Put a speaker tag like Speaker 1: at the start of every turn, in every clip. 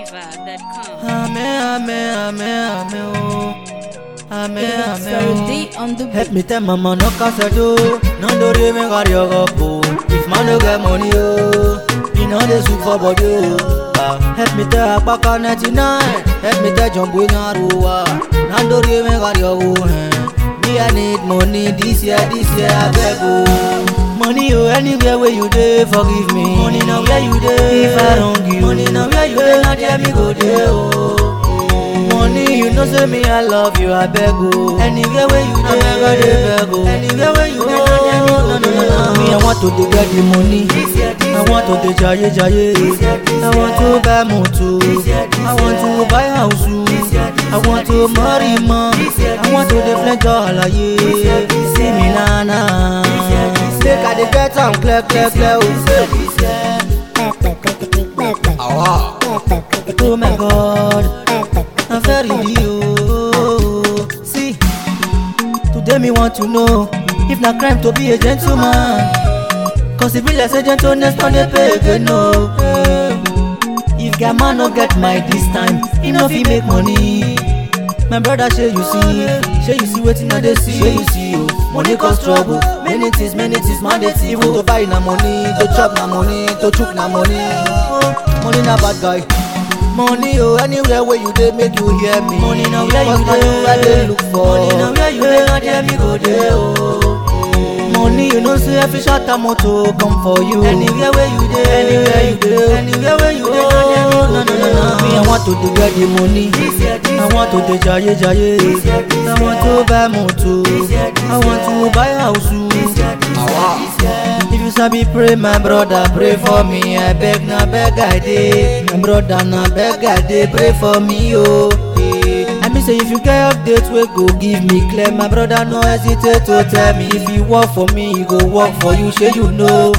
Speaker 1: NigerFlavor.com.
Speaker 2: Amen, amen, amen, amen, oh. Amen,
Speaker 3: It's
Speaker 2: amen,
Speaker 3: very
Speaker 2: oh.
Speaker 3: deep on the
Speaker 2: Help
Speaker 3: beat.
Speaker 2: me tell mama no cause I do No do re me carry your up oh If man no get money oh You know they sweet for body oh Ah, Help me tell Apaka 99 Help me tell Jumbo Nyaruwa No do re me carry your oh eh. Me I need money this year, this year I beg oh Money oh anywhere where you dey forgive me Money now where you dey If I wrong you Money now where you dey Now there me go dey oh Money, you know say me I love you, I beg you. Anywhere where you dey, I dey beg you. Anywhere where you dey, no, no, no, no. Me I want to dey get the money. I want to dey jaye jaye. I want to buy motor. I want to buy house. I want to marry ma. I want to dey flenjo alaye. See me na na. Make I dey get am clear clear clear. Oh, oh my God. I'm very you. See, today me want to know if na crime to be a gentleman. Cause if be like say gentleness no dey pay again no. If guy man no get my this time, he no fit make money. My brother shey you see, shey you see wetin I dey see, shey you see o. Money cause trouble, many things, many things man dey see. Even to buy na money, to chop na money, to chook na money. Money na bad guy. Money oh, anywhere where you dey make you hear me. Money na where you dey, I dey look for. Money na where you dey, na there me go dey oh. Money you know say every shot a motor come for you. Anywhere where you dey, anywhere you dey, anywhere where you dey, na there me go no, no, no, no. Me I want to dey get the money. I want to dey jaye jaye. I want to buy motor. I want to buy house. If you sabi pray, my brother, pray for me. I beg, na beg I dey. My brother, na beg I dey. Pray for me, oh. eh. I mean say if you get update wey go give me clear, my brother no hesitate to tell me. If you work for me, he go work for you. Shey you know.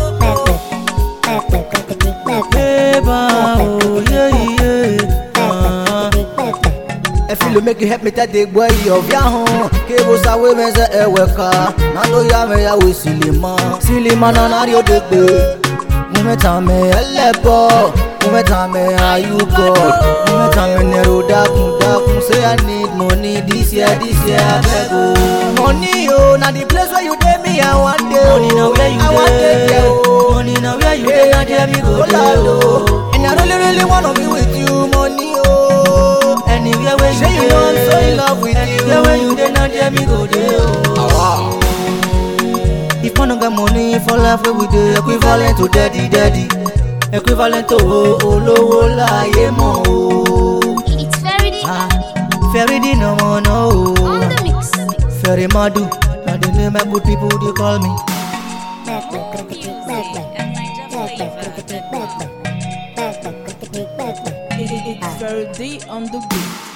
Speaker 2: Eba, oh yeah yeah. Ah. If you make you help me tell the boy of ya home Kebo sa we me se eweka Na do ya me ya we silima Silima na na rio de pe Mume ta me elebo Mume ta me ayu God Mume ta me nero dakun dakun Say I need money this year this year I beg oh Money oh na the place where you dey me I want dey Money na where you dey I want dey there oh Money na where you dey na there me go dey oh And I really really wanna be with you money oh Anywhere where you dey you know I'm so in love with you Anywhere where you dey na there me go dey oh If man no get money for life wey we dey equivalent to daddy daddy Equivalent to o- olówó láyé mọ́ o.
Speaker 3: It's very deep
Speaker 2: Ah, Fẹ́rí dínà mọ́ náà o.
Speaker 3: on the mix.
Speaker 2: Fẹ́rí madu, na the name my good people dey call me.
Speaker 1: Music at NigerFlavor.com.
Speaker 3: It's very deep on the beat.